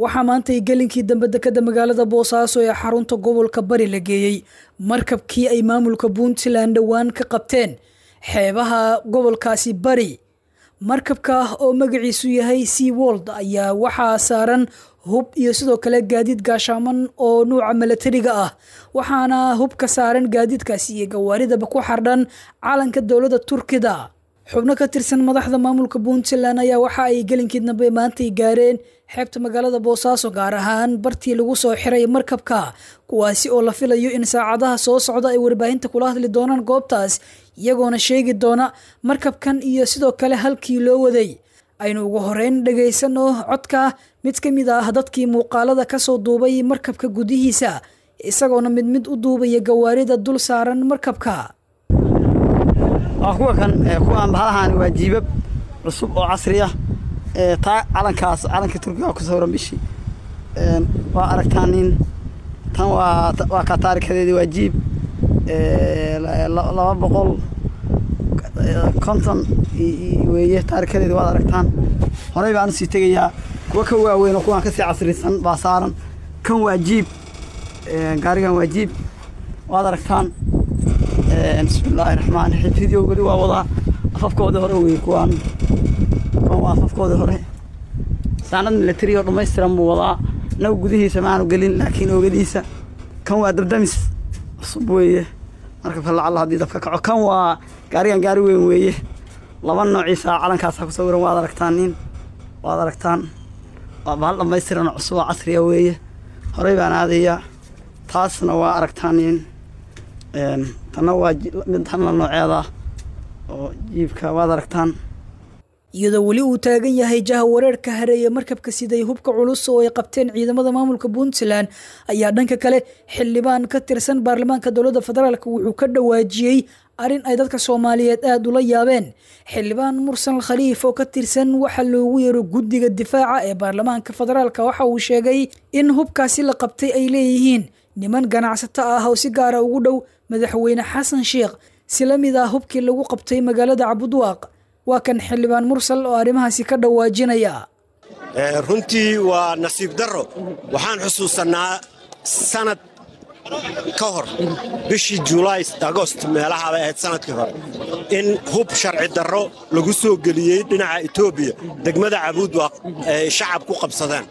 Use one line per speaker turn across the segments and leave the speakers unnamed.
waxaa maantay gelinkii dambe dekada magaalada boosaaso ee xarunta gobolka bari la geeyey markabkii ay maamulka puntland dhowaan ka qabteen xeebaha gobolkaasi bari markabka oo magaciisu yahay sea wold ayaa waxaa saaran hub iyo sidoo kale gaadiid gaashaaman oo nuuca milatariga ah waxaana hubka saaran gaadiidkaasi iyo gawaaridaba ku xardhan calanka dowladda turkida xubno ka tirsan madaxda maamulka puntland ayaa waxa ay gelinkii dambe maantay gaareen xeebta magaalada boosaaso gaar ahaan bartii lagu soo xiray markabka kuwaasi oo la filayo in saacadaha soo socda ay warbaahinta kula hadli doonaan goobtaas iyagoona sheegi doona markabkan iyo sidoo kale halkii loo waday aynu ugu horeyn dhagaysano codka mid ka mid ah dadkii muuqaalada kasoo duubay markabka gudihiisa isagoona mid mid u duubaya gawaarida dul saaran markabka
kuwa kan kuwaan bahalahan waa jiibab cusub oo casri ah taa calankaas calanka turkiga ku sawiran bishii waa aragtaa nin tan waa waa ka taarikadeedi waa jiib laba boqol konton weeye taarikadeedi waad aragtaan horey baan usii tegayaa kuwa ka waaweyn oo kuwaan kasii casrisan baa saaran kan waa jiib gaarigan waa jiib waad aragtaan bismillaahi raxmaan raxiim video weli waa wadaa afafkooda hore wey kuwaan kuwan waa afafkooda hore saanad milatari oo dhammaystiran buu wadaa naga gudihiisa maanu gelin laakiin oogadiisa kan waa dabdamis cusub weeye markabka lacalla haddii dabka kaco kan waa gaarigan gaari weyn weeye laba noociisa calankaasa ku sawiran waad aragtaan nin waad aragtaan waa bahal dhammaystiran oo cusub oo casriya weeye horey baan aadayaa taasna waa aragtaan nin tanna waa mid tanla nooceeda oo jiibka waad aragtaan
iyadoo weli uu taagan yahay jaha wareerka hareeye markabka siday hubka culus oo ay qabteen ciidamada maamulka puntland ayaa dhanka kale xildhibaan ka tirsan baarlamaanka dowladda federaalk wuxuu ka dhawaajiyey arrin ay dadka soomaaliyeed aada ula yaabeen xildhibaan mursal khaliif oo ka tirsan waxa loogu yeero guddiga difaaca ee baarlamaanka federaalk waxa uu sheegay in hubkaasi la qabtay ay leeyihiin niman ganacsato ah oo si gaara ugu dhow madaxweyne xasan sheekh si la mid ah hubkii lagu qabtay magaalada cabudwaaq waa kan xildhibaan mursal oo arrimahaasi ka dhawaajinaya
runtii waa nasiib darro waxaan xusuusannaa sanad ka hor bishii julaay agost meelaha bay ahayd sanadkii hore in hub sharci darro lagu soo geliyey dhinaca etoobiya degmada cabuudwaaq ay shacab ku qabsadeen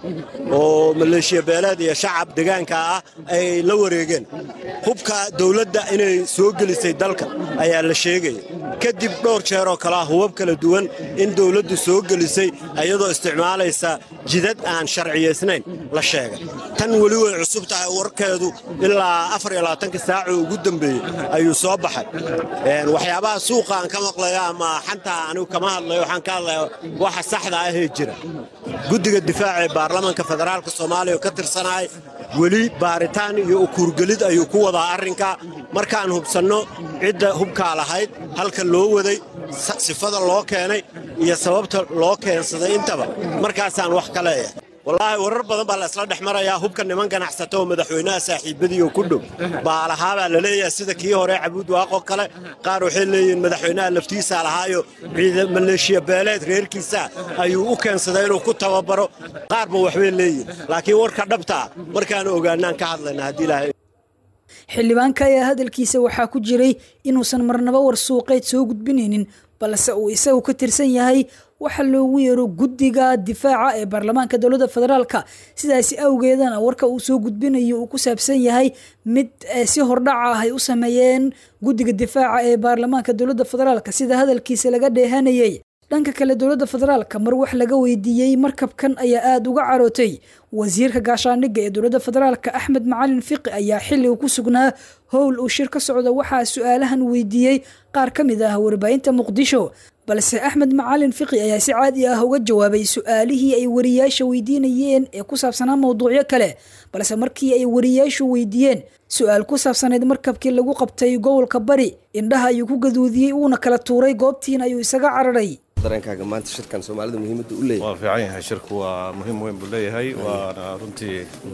oo maleeshiya beeleed iyo shacab degaanka ah ay la wareegeen hubka dawladda inay soo gelisay dalka ayaa la sheegaya kadib dhowr jeeroo kalea hubab kala duwan in dawladdu soo gelisay iyadoo isticmaalaysa jidad aan sharciyaysnayn la sheegay tan weli way cusub tahay warkeedu ilaa afariyolabaatanka saaco ugu dambeeyey ayuu soo baxay waxyaabaha suuqa aan ka maqlayo ama xanta anigu kama hadlayo waxaan ka hadlaya waxa saxda ahee jira guddiga difaaca ee baarlamanka federaalka soomaaliya oo ka tirsanahay weli baaritaan iyo ukuurgelid ayuu ku wadaa arrinka markaan hubsanno cidda hubkaa lahayd halka loo waday sifada loo keenay iyo sababta loo keensaday intaba markaasaan wax ka leeyahay wallaahi warar badan baa la isla dhex marayaa hubka niman ganacsato oo madaxweynaha saaxiibadii oo ku dhow baalahaabaa la leeyahay sida kii hore cabuud waaqoo kale qaar waxay leeyihiin madaxweynaha laftiisaa lahaayo maleeshiya beeleed reerkiisa ayuu u keensaday inuu ku tababaro qaarba waxbay leeyihin laakiin warka dhabtaa markaan ogaanaan ka hadlayna haddii ilaahay
xildhibaanka ayaa hadalkiisa waxaa ku jiray inuusan marnaba war suuqeed soo gudbinaynin balse uu isagu ka tirsan yahay waxa loogu yeero guddiga difaaca ee baarlamaanka dowladda federaalka sidaasi awgeedana warka uu soo gudbinayo uu ku saabsan yahay mid si hordhaca ah ay u sameeyeen guddiga difaaca ee baarlamaanka dowladda federaalka sida hadalkiisa laga dheehanayay dhanka kale dowladda federaalka mar wax laga weydiiyey markabkan ayaa aada uga carootay wasiirka gaashaandhigga ee dowladda federaalka axmed macalin fiqi ayaa xilliga ku sugnaa howl uu shir ka socda waxaa su-aalahan weydiiyey qaar ka mid ah warbaahinta muqdisho balse axmed macalin fiqi ayaa si caadi ah uga jawaabay su-aalihii ay wariyaasha weydiinayeen ee ku saabsanaa mowduucyo kale balse markii ay wariyaashu weydiiyeen su-aal ku saabsanayd markabkii lagu qabtay gobolka bari indhaha ayuu ku gaduudiyey uuna kala tuuray goobtiina ayuu isaga cararay
dareenkaaga maanta shirkan soomaalida muhiimadda u leeyahay
waa fiican yahay shirku waa muhiim weyn buu leeyahay waana runtii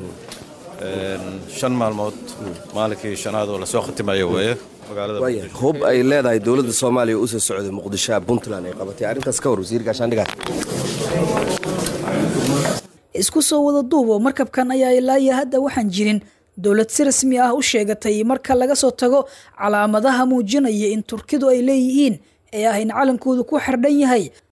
shan maalmood maalinkii shanaad oo lasoo khatimayo weeye magaalada
hub ay leedahay dowladda soomaaliya u soo socday muqdishoa puntland ay qabatay arrintaas ka war wasiir gaashaandhigaa
isku soo wada duubo markabkan ayaa ilaa iyo hadda waxaan jirin dowlad si rasmi ah u sheegatay marka laga soo tago calaamadaha muujinaya in turkidu ay leeyihiin ee ah in calankoodu ku xardhan yahay